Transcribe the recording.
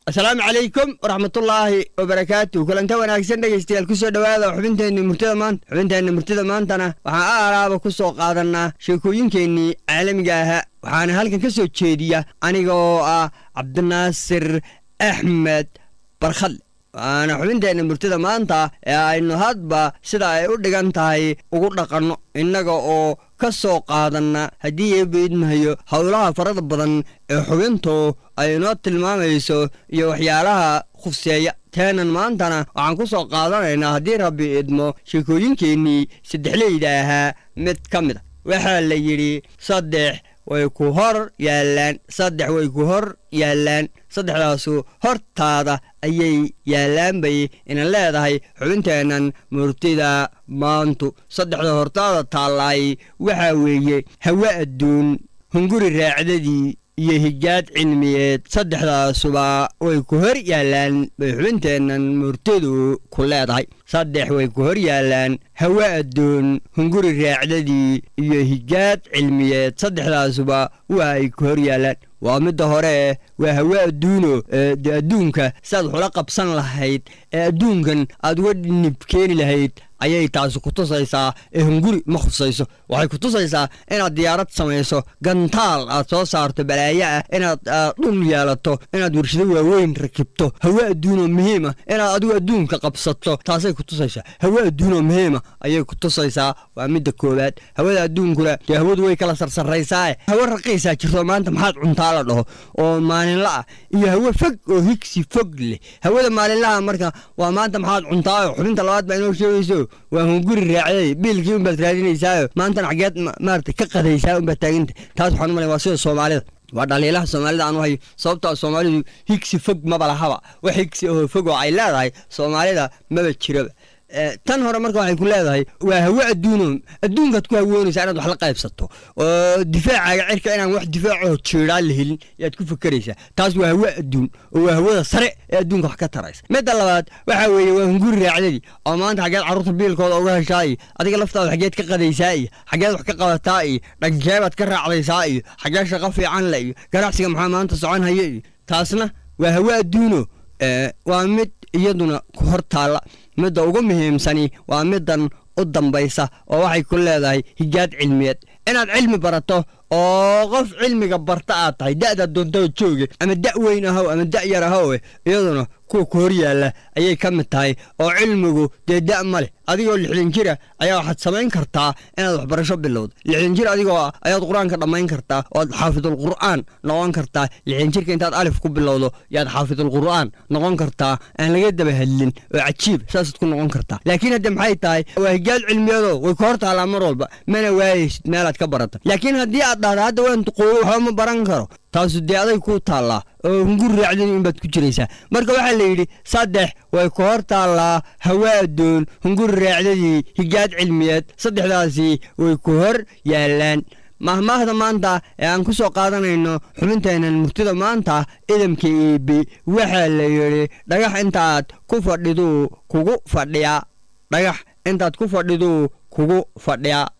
asalaamu calaykum waraxmatullaahi wabarakaatu kulanta wanaagsan dhegaystayaal kusoo dhowaada xubinteenni murtida maanta xubinteenni murtida maantana waxaan a alaaba ku soo qaadannaa sheekooyinkeennii caalamiga ahaa waxaana halkan ka soo jeediya aniga oo ah cabdinaasir axmed barkhadle waana xubinteenna murtida maanta ee aynu hadba sida ay u dhigan tahay ugu dhaqanno innaga oo ka soo qaadanna haddii eebba idmahayo howlaha farada badan ee xubintu ay inoo tilmaamayso iyo waxyaalaha khufseeya teenan maantana waxaan ku soo qaadanaynaa haddii rabbi idmo sheekooyinkeennii saddexleyda ahaa mid ka mid a waxaa la yidhi saddex way ku hor yaallaan saddex way ku hor yaallaan saddexdaasu hortaada ayay yaallaan bay inan leedahay xubinteennan murtida maantu saddexda hortaada taallaay waxaa weeye hawe adduun hunguri raacdadii iyo hijaad cilmiyeed saddexdaasuba way ku hor yaallaan bay xubinteennan murtidu ku leedahay saddex way ku hor yaallaan hawe adduun hunguri raacdadii iyo hijaad cilmiyeed saddexdaasuba waa ay ku hor yaallaan waa midda hore waa hawe adduuno de adduunka siaad waxula qabsan lahayd ee adduunkan aad uga nib keeni lahayd ayay taasi ku tusaysaa ee hunguri ma khusayso waxay ku tusaysaa inaad diyaarad samayso gantaal aad soo saarto balaayo ah inaad dhul yeelato inaad warshado waaweyn rakibto hawe adduunoo muhiima inaad adigu adduunka qabsato taasay ku tusaysaa hawe adduunoo muhiima ayay ku tusaysaa waa midda koowaad hawada adduunkuna dee hawadu way kala sarsarraysaae hawe raqiisaa jirto maanta maxaad cuntaa la dhaho oo maalinla ah iyo hawe fog oo higsi fog leh hawada maalinlaha marka waa maanta maxaad cuntaayo xubinta labaad baa inoo sheegayso waa hunguri raacday biilkii unbaad raadinaysaayo maantana xageed maarata ka qadaysaa unbaad taaganta taas waxaan u malay waa sida soomaalida waa dhaliilaha soomaalida aanu hayo sababtaa soomaalidu higsi fog maba lahaba wax higsi oo fog oo ay leedahay soomaalida maba jiraba tan hore marka waxay ku leedahay waa hawe adduuno adduunkaad ku hawoonaysaa inaad wax la qaybsato oo difaacaaga cirka inaan wax difaacoo jiiraan la helin yaad ku fakeraysaa taas waa hawe adduun oo waa hawada sare ee adduunka wax ka taraysa midda labaad waxaa weeye waa hunguri raacdadii oo maanta xageed carruurta biilkooda uga heshaa iyo adiga laftaada xageed ka qadaysaa iyo xageed wax ka qabataa iyo dhankeebaad ka raacdaysaa iyo xagee shaqo fiican le iyo ganacsiga maxaa maanta socon haya iyo taasna waa hawe adduuno waa mid iyaduna ku hor taalla midda ugu muhiimsani waa middan u dambaysa oo waxay ku leedahay hijaad cilmiyeed inaad cilmi barato oo qof cilmiga barta aad tahay da'daad doontao jooge ama da' weyn ahow ama da' yar ahowe iyaduna kuwa ku hor yaalla ayay ka mid tahay oo cilmigu dee da' ma leh adigoo lixdan jira ayaa waxaad samayn kartaa inaad waxbarasho bilowdo lixdan jir adigoo ah ayaad qur-aanka dhammayn kartaa oad xaafidul qur'aan noqon kartaa lixdan jirka intaad alif ku bilowdo yaad xaafidul qur'aan noqon kartaa aan laga daba hadlin oo cajiib saasaad ku noqon kartaa laakiin hadde maxay tahay waa hijaad cilmiyado way ku hor taallaa mar walba mana waayaysid meelaad ka barata laakiin haddii aad dhahda hadda waan duqoobo waxba ma baran karo taasu dee aday kuu taallaa oo hunguri raacdani inbaad ku jiraysaa marka waxaa la yidhi saddex way ku hor taallaa hawa addoon hunguri raacdadii hijaad cilmiyeed saddexdaasi way ku hor yaallaan mahmaahda maanta ee aan ku soo qaadanayno xubinteennan murtida maanta idamka iibi waxaa la yidhi dhagax intaad ku fadhiduu kugu fadhiyaa dhagax intaad ku fadhiduu kugu fadhiyaa